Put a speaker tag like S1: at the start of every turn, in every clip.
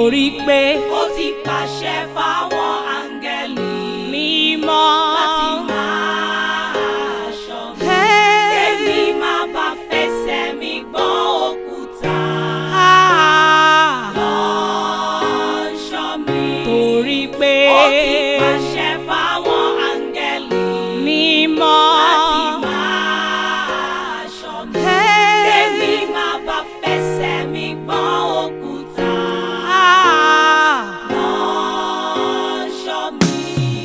S1: torí pé
S2: ó ti pàṣẹ fáwọn áńgẹ́lì
S1: mímọ́
S2: láti máa ṣọ́ mi.
S1: Hey.
S2: Kémi má bá fẹsẹ̀ mi gbọ́n òkúta.
S1: Ah,
S2: Lọ́ṣọ́ mi.
S1: torí pé
S2: Ó ti pàṣẹ fáwọn áńgẹ́lì
S1: mímọ́
S2: láti máa ṣọ́ mi.
S1: Hey.
S2: Kémi má bá fẹsẹ̀ mi gbọ́n òkúta.
S1: Ah,
S2: Lọ́ṣọ́ mi.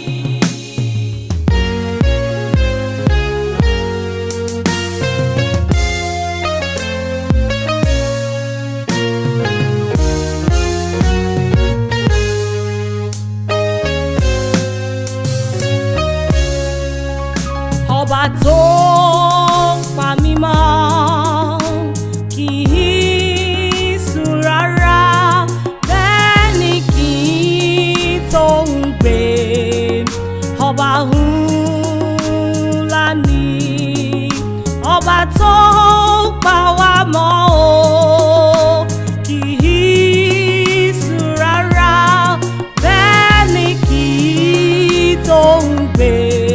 S1: ọba tó pa mí mọ́ kì í sùn rárá bẹ́ẹ̀ ni kì í tó ń gbé ọba ńlá ni ọba tó pa wá mọ́ o kì í sùn rárá bẹ́ẹ̀ ni kì í tó ń gbé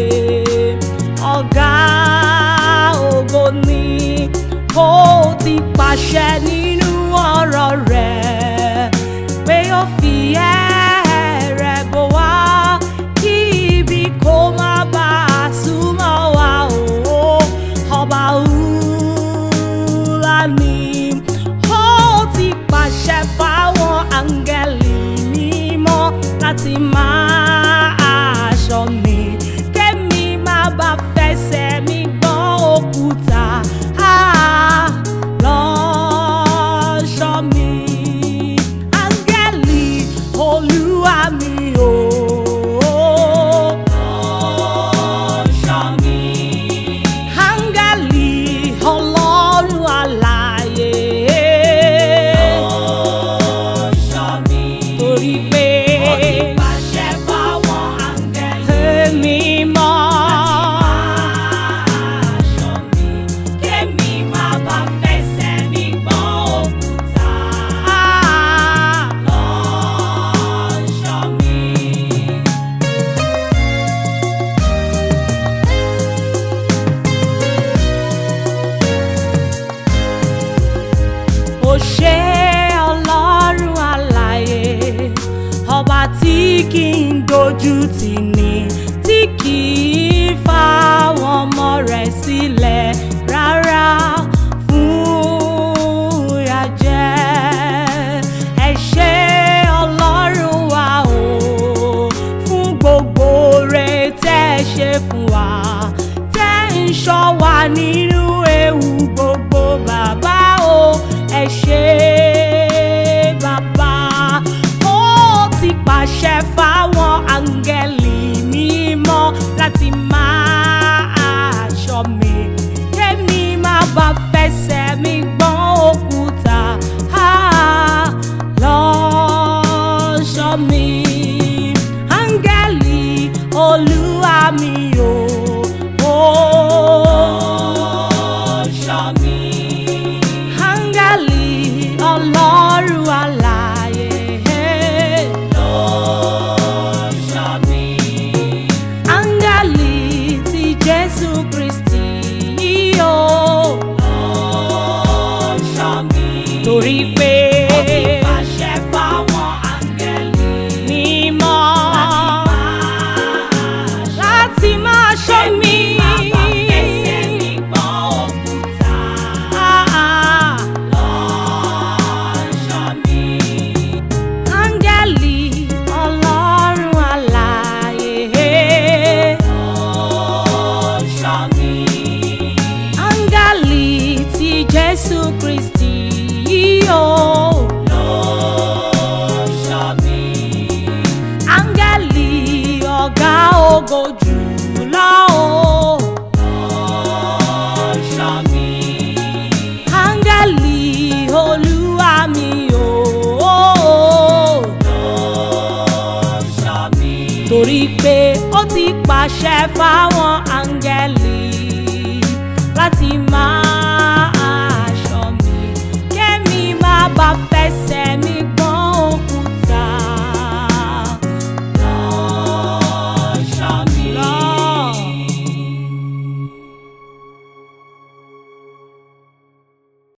S1: ọ̀gá ògo ni ó ti pàṣẹ nínú ọ̀rọ̀ rẹ̀ pé ó fi ẹ̀rẹ̀ bò wá kí ibi kó má bàa súnmọ́ wa o ọba ńlá ni ó ti pàṣẹ fáwọn áńgẹ́lì mímọ́ láti máa ṣọ́ mi kémi má bá fẹsẹ̀ mi gbọ́n òkúta Ah, lọ́ṣọ́ mi áńgẹ́lì olúwa mi o.
S2: Lọ́ṣọ́ mi.
S1: Áńgẹ́lì ọlọ́run alààyè.
S2: Lọ́ṣọ́ mi.
S1: Torí pé
S2: Ó ti pàṣẹ fáwọn áńgẹ́lì
S1: èmi mọ́.
S2: aṣọ mi. Kémi má bá fẹsẹ̀ mi gbọ́n òkúta.
S1: Ah,
S2: Lọ́ṣọ́ mi.
S1: Ó ṣé ọlọ́run alààyè ọba tí kì í dojú tì ní tí kì í fa àwọn ọmọ rẹ̀ sílẹ̀ rárá fún ìyàjẹ́ ẹ ṣé ọlọ́run wa o fún gbogbo rẹ̀ tẹ́ ẹ ṣe fún wa tẹ́ ń ṣọ́ wa nínú ewu gbogbo bàbá o ẹ ṣé bàbá ó ti pàṣẹ fáwọn áńgẹ́lì mímọ́ láti máa ṣọ́ mi kémi má bá fẹsẹ̀ mi gbọ́n òkúta Ah, lọ́ṣọ́ mi áńgẹ́lì olúwa mi o.
S2: Lọ́ṣọ́ mi.
S1: Áńgẹ́lì ọlọ́run alààyè.
S2: Lọ́ṣọ́ mi.
S1: Áńgẹ́lì ti Jésù Kristì yíyó.
S2: Lọ́ṣọ́ mi.
S1: Torí pé
S2: Ó ti pàṣẹ fáwọn áńgẹ́lì
S1: mímọ́
S2: láti máa
S1: láti máa
S2: ṣọ́
S1: ṣọ́ mi.
S2: Má bá fẹsẹ̀ mi gbọ́n òkúta.
S1: Ah, ah.
S2: Lọ́ṣọ́ mi.
S1: Áńgẹ́lì ọlọ́run alààyè.
S2: Lọ́ṣọ́ mi.
S1: Áńgẹ́lì ti Jésù Kristì yíyó.
S2: Lọ́ṣọ́ mi.
S1: Áńgẹ́lì ọ̀gá ògo jùlọ o.
S2: Lọ́ṣọ́ mi.
S1: Áńgẹ́lì olúwa mi o.
S2: Lọ́ṣọ́ mi.
S1: Torí pé ó ti pàṣẹ fáwọn áńgẹ́lì láti máa ṣọ́ mi. Kémi má bá fẹsẹ̀ mi